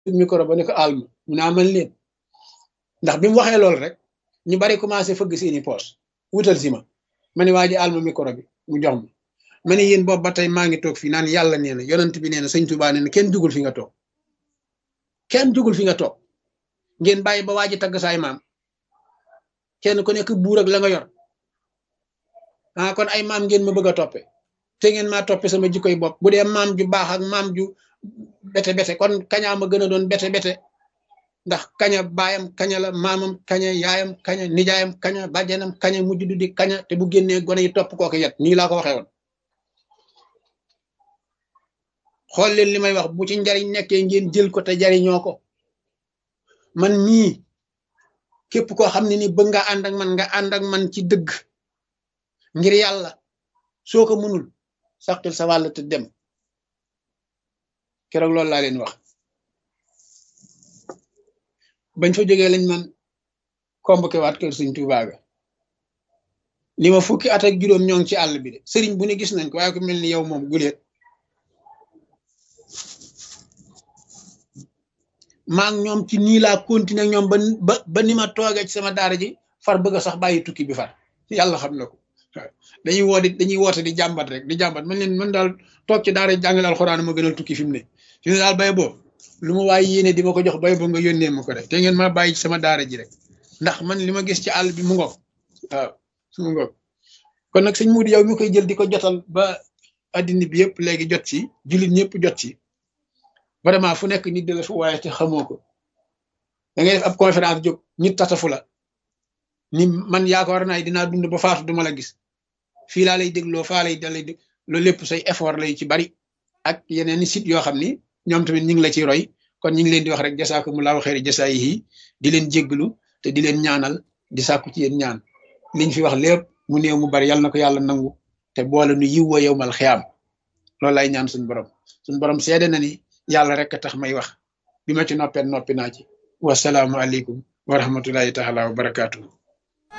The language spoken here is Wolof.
micro ba ne ko alma mu naa man leen ndax bi mu waxee loolu rek ñu bari commencé fëgg seeni poos wutal si ma ma ne waa ji alma micro bi mu jox ma ma ne yéen boobu ba tey maa ngi toog fii naan yàlla nee na yonent bi nee na sëñ Tuubaa nee na kenn jugul fi nga toog kenn jugul fi nga toog ngeen bàyyi ba waa ji tagg saay maam kenn ku nekk buur ak la nga yor ah kon ay maam ngeen ma bëgg a toppe te ngeen maa toppe sama jikkoy bopp bu dee maam ju baax ak maam ju bete bete kon kañaa ma gën a doon bete bete ndax kaña baayam kaña la maamam kaña yaayam kaña nijaayam kaña bàjjanam kaña mujj du di kaña te bu génnee gone yi topp kooku yet nii laa ko waxee woon xool leen li may wax bu ci njariñ nekkee ngeen jël ko te jariñoo ko man mii képp koo xam ne ni bëgg nga ànd ak man nga ànd ak man ci dëgg ngir yàlla soo ko mënul saqil sa wàll te dem keroog loolu laa leen wax bañ fa jógee lañ man convoqué waat kër sëñ Tuubaa ga li ma fukki at ak juróom ñoo ngi ci àll bi de sëriñ bu ne gis nañ ko waaye ko mel ni yow moom guleet maa ngi ñoom ci nii laa continuer ñoom ba ba ba ni ma toogee ci sama daara ji far bëgg a sax bàyyi tukki bi far yàlla xam na ko dañuy woo di dañuy woote di jàmbat rek di jàmbat man leen man daal toog ci daara jàngale alxuraan ma gënal tukki fi mu ne fi mu ne daal bay boo lu ma waaye yéene di ma ko jox bay boo nga yónnee ma ko rek te ngeen ma bàyyi ci sama daara ji rek ndax man li ma gis ci àll bi mu ngoog waaw mu ngoog kon nag sëñ Mudu yow mi koy jël di ko jotal ba addina bi yëpp léegi jot ci jullit ñëpp jot ci vraiment fu nekk nit di la fu waaye te xamoo ko da ngay def ab conférence jóg nit tatafu la ni man yaakaar naa dinaa dund ba faatu duma la gis fii laa lay dégloo faa lay dalay dég loolu lépp say effort lay ci bari ak yeneen i site yoo xam ni ñoom tamit ñu ngi la ci roy kon ñu ngi leen di wax rek jasaakumullahu xeeri jasaayihi di leen jégglu te di leen ñaanal di sàkku ci yéen ñaan liñ fi wax lépp mu néew mu bari yàlla na ko yàlla nangu te boole nu yiw wa yowmal xiyaam loolu lay ñaan suñu borom suñu borom seede na ni yàlla rek a tax may wax bi ma ci noppee noppi naa ci wasalaamu aleykum wa rahmatullahi taala wa barakaatu.